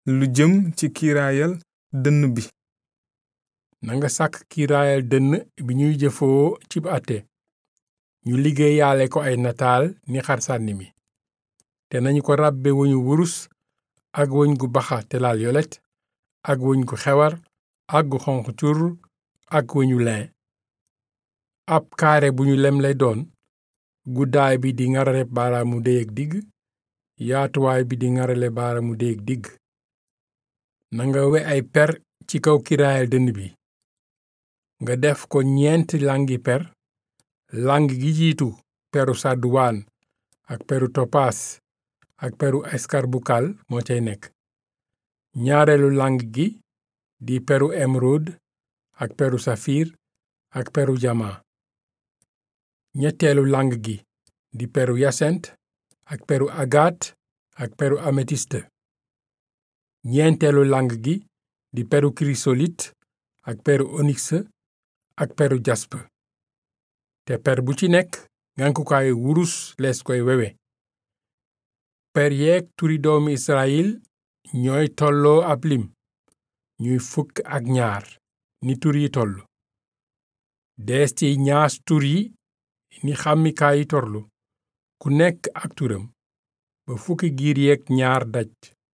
lu jëm ci kiiraayal dënn bi nanga sàkk kiiraayal dënn bi ñuy jëfoo cib àtte ñu liggéeyaale ko ay nataal ni xar sànni mi te nañu ko ràbbe woñu wurus ak woñ gu baxa te laal yolet ak woñ gu xewar ak gu xonq cur ak weñu lin ab kaare bu ñu lem lay doon guddaay bi di ngarale baaraamu déy ak digg yaatuwaay bi di ngarale baaraamu déy ak digg nanga we ay per ci kaw kiraayal dënn bi nga def ko ñeenti langi per lang gi jiitu peru sàdduwaan ak peru topaas ak peru eskarbukal moo cay nekk ñaareelu lang gi di peru emerod ak peru safir ak peru jama ñetteelu lang gi di peru yasent ak peru agat ak peru ametiste ñeenteelu lang gi di peru chrysolite ak peru onyx ak peru jaspe te per bu ci nekk ngànkukaayu wurus lees koy wewe per yeeg turi doomi israyil ñooy tolloo ab lim ñuy fukk ak ñaar ni tur yi toll dees ci ñaas tur yi ni xàmmikaayi torlu ku nekk ak turam ba fukki giir yeeg ñaar daj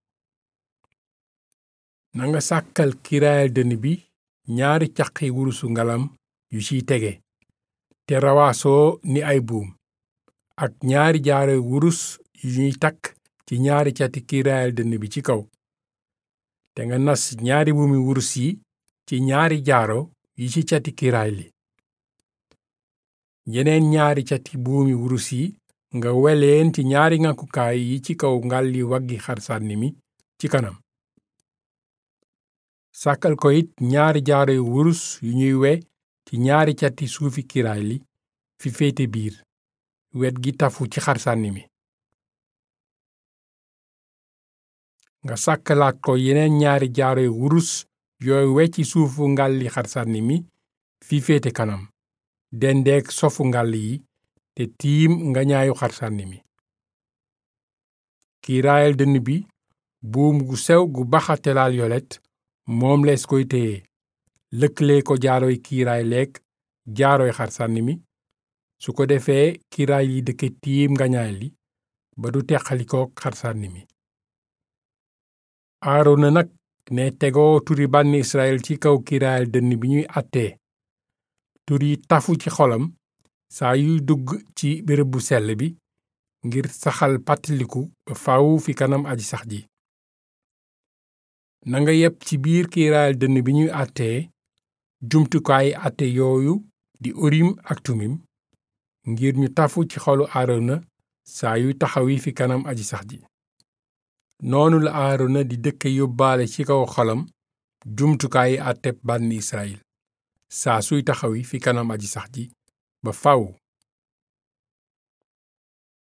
nanga sàkkal kiraayal dënn bi ñaari caqi wurusu ngalam yu ciy tege te rawaasoo ni ay buum ak ñaari jaaro wurus yu ñuy takk ci ñaari cati kiraayal dënn bi ci kaw te nga nas ñaari buumi wurus yi ci ñaari jaaro yi ci cati kiraay li yeneen ñaari cati buumi wurus yi nga weleen ci ñaari ngànkukaay yi ci kaw ngalli waggi xar sànni mi ci kanam sàkkal ko it ñaari jaaro yu wurus yu ñuy we ci ñaari cati suufi kiraay li fi féete biir wet gi tafu ci xar sànni mi nga sàkkalaat ko yeneen ñaari jaaro yu wurus yooy we ci suufu ngalli xar sànni mi fi féete kanam dendeek sofu ngàll yi te tiim nga ñaayu xar sànni mi kiiraayal dënn bi buum gu sew gu baxa te laal yolet moom lees koy téye lëkkale ko jaaroy kiiraay leeg jaaroy xar sànni mi su ko defee kiiraay li dëkke tiim ngañaay li ba du teqalikook xar sànni mi aarona nag ne tegoo turi bànni israel ci kaw kiiraayal dënn bi ñuy àttee tur yi tafu ci xolam saa yuy dugg ci béréb bu sell bi ngir saxal pàttaliku ba faw fi kanam aji sax ji nanga yeb ci biir kiiraayal dënn bi ñuy àttee jumtukaay àtte yooyu di urim ak tumim ngir ñu tafu ci xolu aarona saa yuy taxawi fi kanam aji sax ji noonu la aarona di dëkke yóbbaale ci kaw xolam jumtukaayi àtteb bànni israyil saa suy taxawi fi kanam aji sax ji ba faw